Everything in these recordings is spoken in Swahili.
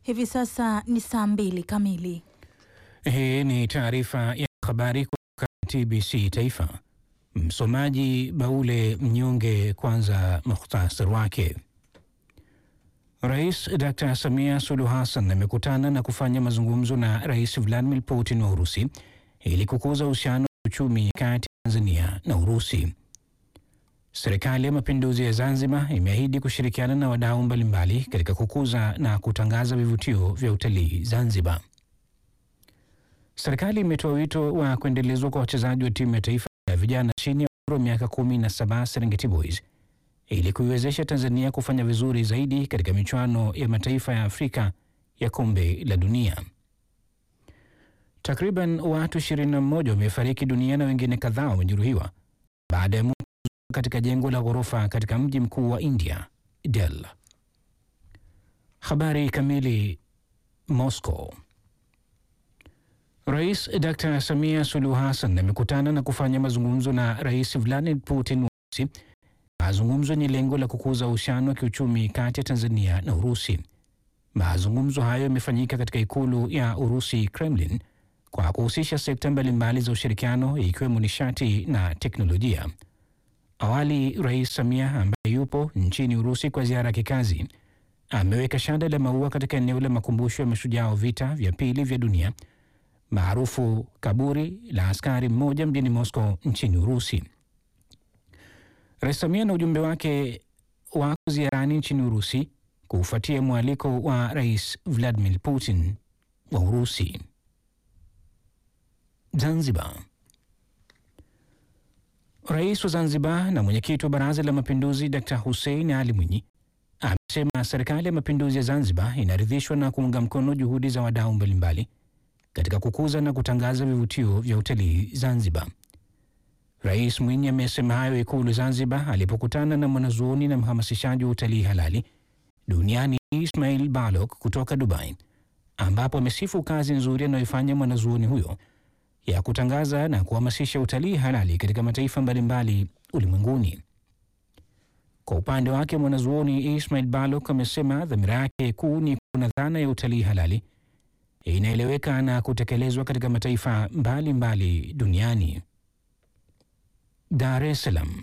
Hivi sasa ni saa mbili kamili. Hii ni taarifa ya habari kutoka TBC Taifa. Msomaji Baule Mnyonge. Kwanza mukhtasar wake. Rais Dr. Samia Suluhu Hassan amekutana na kufanya mazungumzo na Rais Vladimir Putin wa Urusi ili kukuza uhusiano wa uchumi kati ya Tanzania na Urusi. Serikali ya Mapinduzi ya Zanzibar imeahidi kushirikiana na wadau mbalimbali katika kukuza na kutangaza vivutio vya utalii Zanzibar. Serikali imetoa wito wa kuendelezwa kwa wachezaji wa timu ya taifa ya vijana chini ya umri wa miaka kumi na saba Serengeti Boys ili kuiwezesha Tanzania kufanya vizuri zaidi katika michuano ya mataifa ya Afrika ya kombe la dunia. Takriban watu 21 wamefariki dunia na wengine kadhaa wamejeruhiwa baada ya moto katika jengo la ghorofa katika mji mkuu wa India, Delhi. Habari kamili. Moscow. Rais Dr. Samia Suluhu Hassan amekutana na kufanya mazungumzo na Rais Vladimir Putin wa Urusi, mazungumzo yenye lengo la kukuza uhusiano wa kiuchumi kati ya Tanzania na Urusi. Mazungumzo hayo yamefanyika katika ikulu ya Urusi, Kremlin, kwa kuhusisha sekta mbalimbali za ushirikiano ikiwemo nishati na teknolojia. Awali, Rais Samia ambaye yupo nchini Urusi kwa ziara ya kikazi ameweka shada la maua katika eneo la makumbusho ya mashujaa wa vita vya pili vya dunia maarufu kaburi la askari mmoja mjini Moscow nchini Urusi. Rais Samia na ujumbe wake wako ziarani nchini Urusi kufuatia mwaliko wa Rais Vladimir Putin wa Urusi. Zanzibar. Rais wa Zanzibar na mwenyekiti wa Baraza la Mapinduzi Dr. Hussein Ali Mwinyi amesema serikali ya mapinduzi ya Zanzibar inaridhishwa na kuunga mkono juhudi za wadau mbalimbali katika kukuza na kutangaza vivutio vya utalii Zanzibar. Rais Mwinyi amesema hayo Ikulu Zanzibar alipokutana na mwanazuoni na mhamasishaji wa utalii halali duniani Ismail Balok kutoka Dubai, ambapo amesifu kazi nzuri anayoifanya mwanazuoni huyo ya kutangaza na kuhamasisha utalii halali katika mataifa mbalimbali ulimwenguni. Kwa upande wake, mwanazuoni Ismail Balok amesema dhamira yake kuu ni kuna dhana ya utalii halali inaeleweka na kutekelezwa katika mataifa mbalimbali mbali duniani. Dar es Salaam.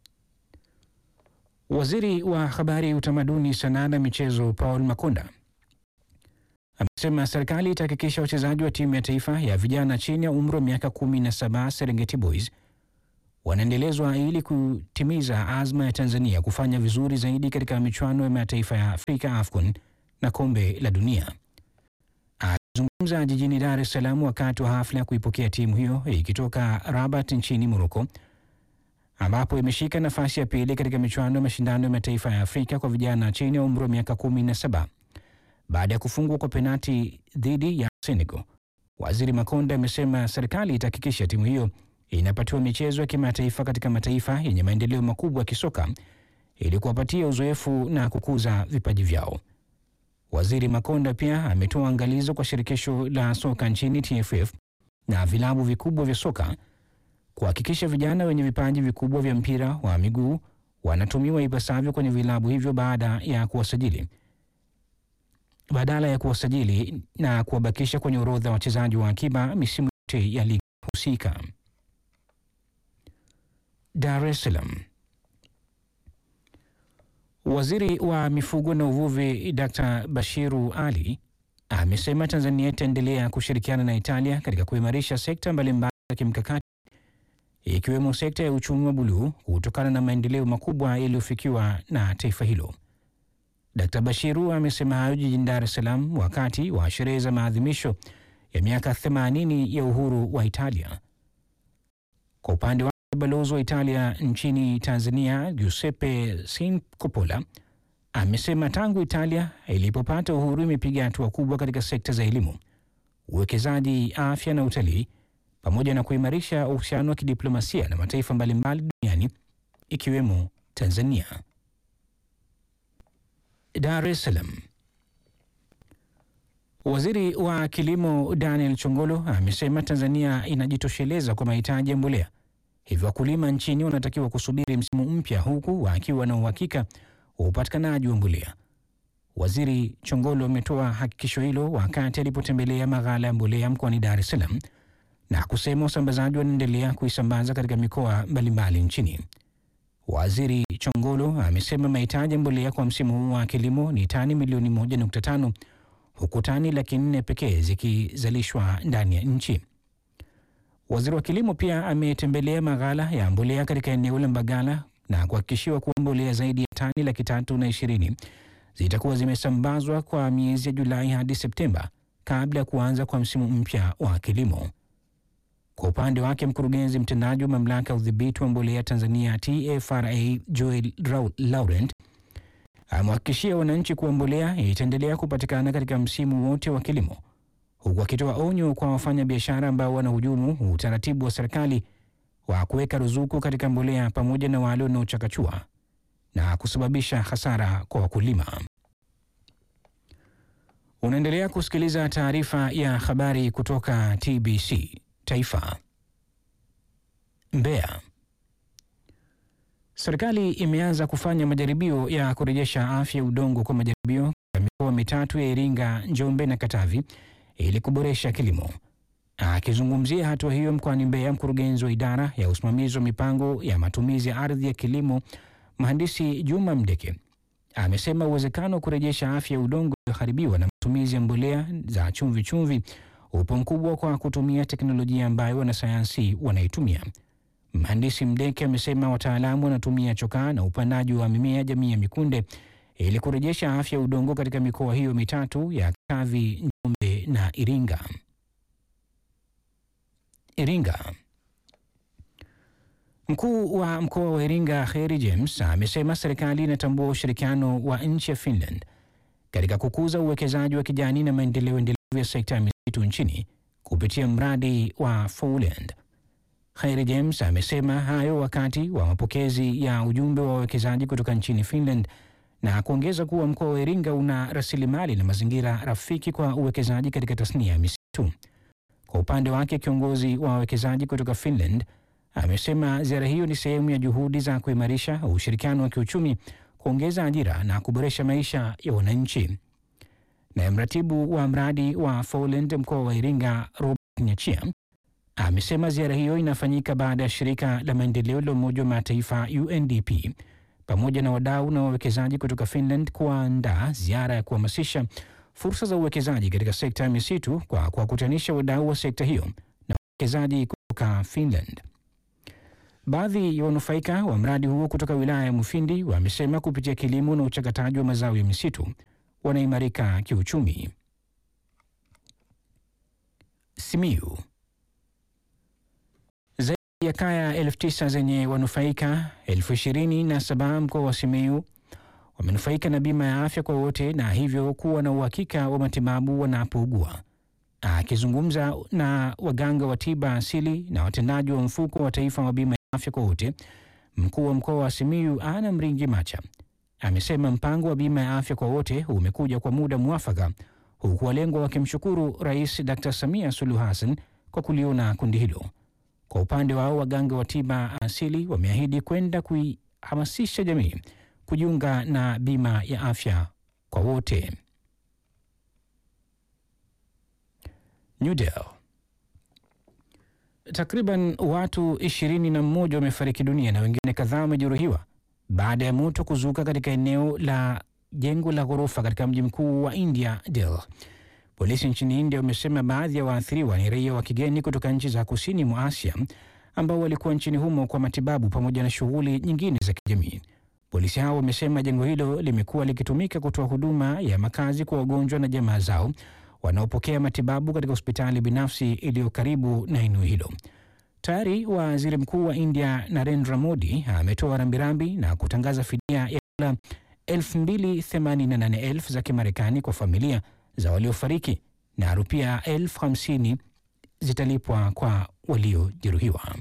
Waziri wa Habari, Utamaduni, Sanaa na Michezo Paul Makonda amesema serikali itahakikisha wachezaji wa timu ya taifa ya vijana chini ya umri wa miaka kumi na saba Serengeti Boys wanaendelezwa ili kutimiza azma ya Tanzania kufanya vizuri zaidi katika michuano ya mataifa ya Afrika AFCON na kombe la dunia. Akizungumza jijini Dar es Salaam wakati wa hafla ya kuipokea timu hiyo ikitoka Rabat nchini Moroko, ambapo imeshika nafasi ya pili katika michuano ya mashindano ya mataifa ya Afrika kwa vijana chini ya umri wa miaka kumi na saba baada ya kufungwa kwa penati dhidi ya Senegal. Waziri Makonda amesema serikali itahakikisha timu hiyo inapatiwa michezo ya kimataifa katika mataifa yenye maendeleo makubwa ya kisoka ili kuwapatia uzoefu na kukuza vipaji vyao. Waziri Makonda pia ametoa angalizo kwa shirikisho la soka nchini TFF na vilabu vikubwa vya soka kuhakikisha vijana wenye vipaji vikubwa vya mpira wa miguu wanatumiwa ipasavyo kwenye vilabu hivyo baada ya kuwasajili badala ya kuwasajili na kuwabakisha kwenye orodha ya wachezaji wa akiba misimu yote ya ligi husika. Dar es Salaam. Waziri wa mifugo na uvuvi Dr. Bashiru Ali amesema Tanzania itaendelea kushirikiana na Italia katika kuimarisha sekta mbalimbali za kimkakati ikiwemo sekta ya uchumi wa buluu kutokana na maendeleo makubwa yaliyofikiwa na taifa hilo. Dr. Bashiru amesema hayo jijini Dar es Salaam wakati wa sherehe za maadhimisho ya miaka 80 ya uhuru wa Italia. Kwa upande wake, balozi wa Italia nchini Tanzania Giuseppe Sincopola amesema tangu Italia ilipopata uhuru imepiga hatua kubwa katika sekta za elimu, uwekezaji, afya na utalii pamoja na kuimarisha uhusiano wa kidiplomasia na mataifa mbalimbali duniani ikiwemo Tanzania. Dar es Salaam. Waziri wa Kilimo Daniel Chongolo amesema Tanzania inajitosheleza kwa mahitaji ya mbolea, hivyo wakulima nchini wanatakiwa kusubiri msimu mpya, huku wakiwa na uhakika wa upatikanaji wa mbolea. Waziri Chongolo ametoa hakikisho hilo wakati alipotembelea maghala ya mbolea mkoani Dar es Salaam na kusema wasambazaji wanaendelea kuisambaza katika mikoa mbalimbali nchini. Waziri Chongolo amesema mahitaji ya mbolea kwa msimu huu wa kilimo ni tani milioni 1.5 huku tani laki nne pekee zikizalishwa ndani ya nchi. Waziri wa kilimo pia ametembelea maghala ya mbolea katika eneo la Mbagala na kuhakikishiwa kuwa mbolea zaidi ya tani laki tatu na ishirini zitakuwa zimesambazwa kwa miezi ya Julai hadi Septemba kabla ya kuanza kwa msimu mpya wa kilimo. Kwa upande wake mkurugenzi mtendaji wa mamlaka ya udhibiti wa mbolea Tanzania TFRA Joel Laurent amewahakikishia wananchi kuwa mbolea itaendelea kupatikana katika msimu wote wa kilimo, huku akitoa onyo kwa wafanyabiashara ambao wanahujumu utaratibu wa serikali wa kuweka ruzuku katika mbolea pamoja na wale wanaochakachua na kusababisha hasara kwa wakulima. Unaendelea kusikiliza taarifa ya habari kutoka TBC Taifa. Mbeya. Serikali imeanza kufanya majaribio ya kurejesha afya ya udongo kwa majaribio katika mikoa mitatu ya Iringa, Njombe na Katavi ili kuboresha kilimo. Akizungumzia hatua hiyo mkoani Mbeya, mkurugenzi wa idara ya usimamizi wa mipango ya matumizi ya ardhi ya kilimo, mhandisi Juma Mdeke amesema uwezekano wa kurejesha afya ya udongo ulioharibiwa na matumizi ya mbolea za chumvi chumvi upo mkubwa kwa kutumia teknolojia ambayo wanasayansi wanaitumia. Mhandisi Mdeke amesema wataalamu wanatumia chokaa na upandaji wa mimea jamii ya mikunde ili kurejesha afya ya udongo katika mikoa hiyo mitatu ya Katavi, Njombe na Iringa. Iringa. Mkuu wa mkoa wa Iringa Kheri James amesema serikali inatambua ushirikiano wa nchi ya Finland katika kukuza uwekezaji wa kijani na maendeleo endelevu ya sekta ya misitu nchini kupitia mradi wa Foreland. Kheri James amesema hayo wakati wa mapokezi ya ujumbe wa wawekezaji kutoka nchini Finland na kuongeza kuwa mkoa wa Iringa una rasilimali na mazingira rafiki kwa uwekezaji katika tasnia ya misitu. Kwa upande wake, kiongozi wa wawekezaji kutoka Finland amesema ziara hiyo ni sehemu ya juhudi za kuimarisha ushirikiano wa kiuchumi, kuongeza ajira na kuboresha maisha ya wananchi. Naye mratibu wa mradi wa Foreland mkoa wa Iringa Robert Nyachia amesema ziara hiyo inafanyika baada ya shirika la maendeleo la Umoja wa Mataifa UNDP pamoja na wadau na wawekezaji kutoka Finland kuandaa ziara ya kuhamasisha fursa za uwekezaji katika sekta ya misitu kwa kuwakutanisha wadau wa sekta hiyo na wawekezaji kutoka Finland. Baadhi ya wanufaika wa mradi huo kutoka wilaya ya Mufindi wamesema kupitia kilimo na uchakataji wa mazao ya misitu wanaimarika kiuchumi. Simiyu. Zaidi ya kaya elfu tisa zenye wanufaika elfu ishirini na saba mkoa wa Simiyu wamenufaika na bima ya afya kwa wote na hivyo kuwa na uhakika wa matibabu wanapougua. Akizungumza na waganga wa tiba asili na watendaji wa mfuko wa taifa wa bima ya afya kwa wote, mkuu wa mkoa wa Simiyu Ana Mringi Macha amesema mpango wa bima ya afya kwa wote umekuja kwa muda mwafaka, huku walengwa wakimshukuru Rais Dr. Samia Suluhu Hassan kwa kuliona kundi hilo. Kwa upande wao, waganga wa tiba asili wameahidi kwenda kuihamasisha jamii kujiunga na bima ya afya kwa wote. New Delhi. Takriban watu ishirini na mmoja wamefariki dunia na wengine kadhaa wamejeruhiwa baada ya moto kuzuka katika eneo la jengo la ghorofa katika mji mkuu wa India, Delhi. Polisi nchini India wamesema baadhi ya waathiriwa ni raia wa kigeni kutoka nchi za kusini mwa Asia ambao walikuwa nchini humo kwa matibabu pamoja na shughuli nyingine za kijamii. Polisi hao wamesema jengo hilo limekuwa likitumika kutoa huduma ya makazi kwa wagonjwa na jamaa zao wanaopokea matibabu katika hospitali binafsi iliyo karibu na eneo hilo. Tayari waziri mkuu wa India Narendra Modi ametoa rambirambi na kutangaza fidia ya dola 288,000 za Kimarekani kwa familia za waliofariki na rupia elfu hamsini zitalipwa kwa waliojeruhiwa.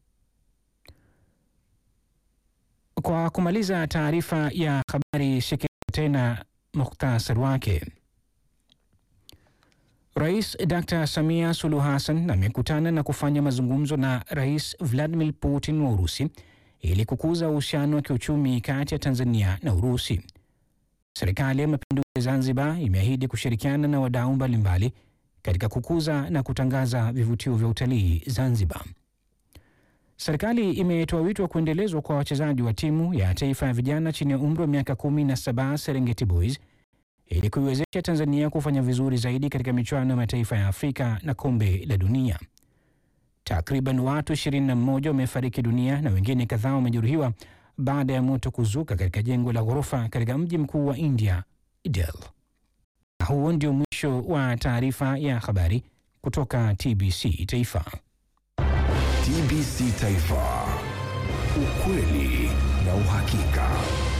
Kwa kumaliza taarifa ya habari, sikia tena muhtasari wake. Rais Dr. Samia Suluhu Hassan amekutana na kufanya mazungumzo na Rais Vladimir Putin wa Urusi ili kukuza uhusiano wa kiuchumi kati ya Tanzania na Urusi. Serikali ya Mapinduzi ya Zanzibar imeahidi kushirikiana na wadau mbalimbali katika kukuza na kutangaza vivutio vya utalii Zanzibar. Serikali imetoa wito wa kuendelezwa kwa wachezaji wa timu ya taifa ya vijana chini ya umri wa miaka kumi na saba Serengeti Boys ili kuiwezesha Tanzania kufanya vizuri zaidi katika michuano ya mataifa ya Afrika na kombe la dunia. Takriban watu 21 wamefariki dunia na wengine kadhaa wamejeruhiwa baada ya moto kuzuka katika jengo la ghorofa katika mji mkuu wa India, Delhi. Na huo ndio mwisho wa taarifa ya habari kutoka TBC Taifa. TBC Taifa, ukweli na uhakika.